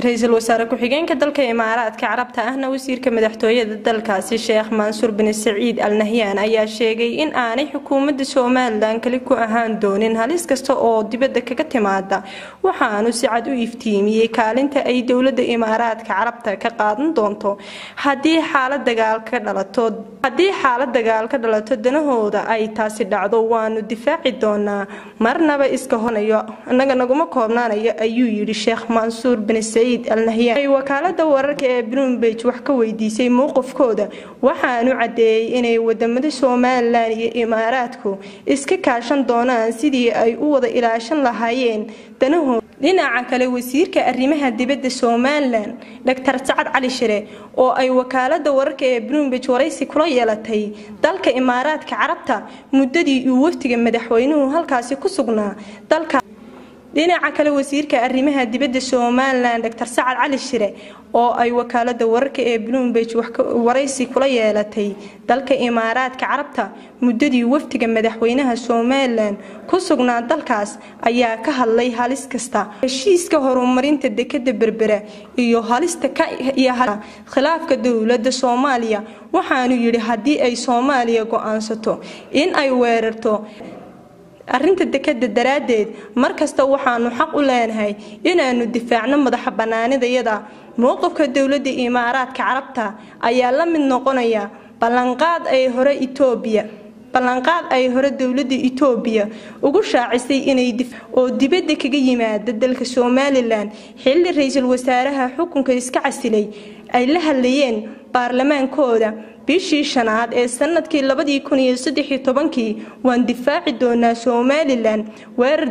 ra-iisul wasaare ku-xigeenka dalka imaaraadka carabta ahna wasiirka madaxtooyada dalkaasi sheekh mansuur bin saciid al nahyaan ayaa sheegay in aanay xukuumadda somalilan kali ku ahaan doonin halis kasta oo dibadda kaga timaada waxaanu si cad u iftiimiyey kaalinta ay dowladda imaaraadka carabta ka qaadan doonto haddii xaalad dagaal ka dhalato haddii xaalad dagaal ka dhalato danahooda ay taasi dhacdo waanu difaaci doonaa marnaba iska honayo annaga naguma koobnaanayo ayuu yidhi sheekh mansuur bin saciid al nahyaan ay wakaalada wararka ee bloomberg wax ka weydiisay mowqifkooda waxaanu caddeeyey inay wadamada somalilan iyo imaaraadku iska kaashan doonaan sidii ay u wada ilaashan lahaayeen danahooda dhinaca kale wasiirka arrimaha dibadda somalilan doctor sacad cali shire oo ay wakaalada wararka ee bloomberg waraysi kula yeelatay dalka imaaraadka carabta muddadii uu waftiga madaxweynuhu halkaasi ku sugnaa dalka dhinaca kale wasiirka arrimaha dibadda somalilan doctor sacad cali shire oo ay wakaalada wararka ee bloomberg waraysi kula yeelatay dalka imaaraadka carabta muddadii waftiga madaxweynaha somalilan ku sugnaa dalkaas ayaa ka hadlay halis kasta heshiiska horumarinta dekada berbera iyo halista iyo khilaafka dowlada soomaaliya waxaanu yidhi haddii ay soomaaliya go-aansato in ay weerarto arrinta dekada daraaddeed markasta waxaanu xaq u leenahay inaanu difaacno madaxa banaanidayada mowqifka dowladda imaaraadka carabta ayaa la mid noqonaya ballanqaad ay hore itoobiya ballanqaad ay hore dowladda itoobiya ugu shaacisay inay oo dibadda kaga yimaada dalka somalilan xilli ra-iisul wasaaraha xukunka iska casilay ay la hadlayeen baarlamaankooda bishii shanaad ee sanadkii labadii kun iyo saddexii tobankii waan difaaci doonaa somalilan weerar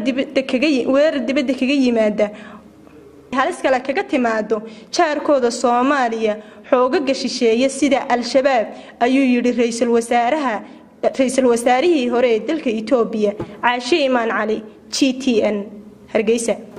dibadda kaga yimaada halis kale kaga timaado jaarkooda soomaaliya xoogaga shisheeye sida al-shabaab ayuu yidhi ra-iisul wasaaraha ra-iisul wasaarihii hore ee dalka itoobiya caashe imaan cali g t n hargeysa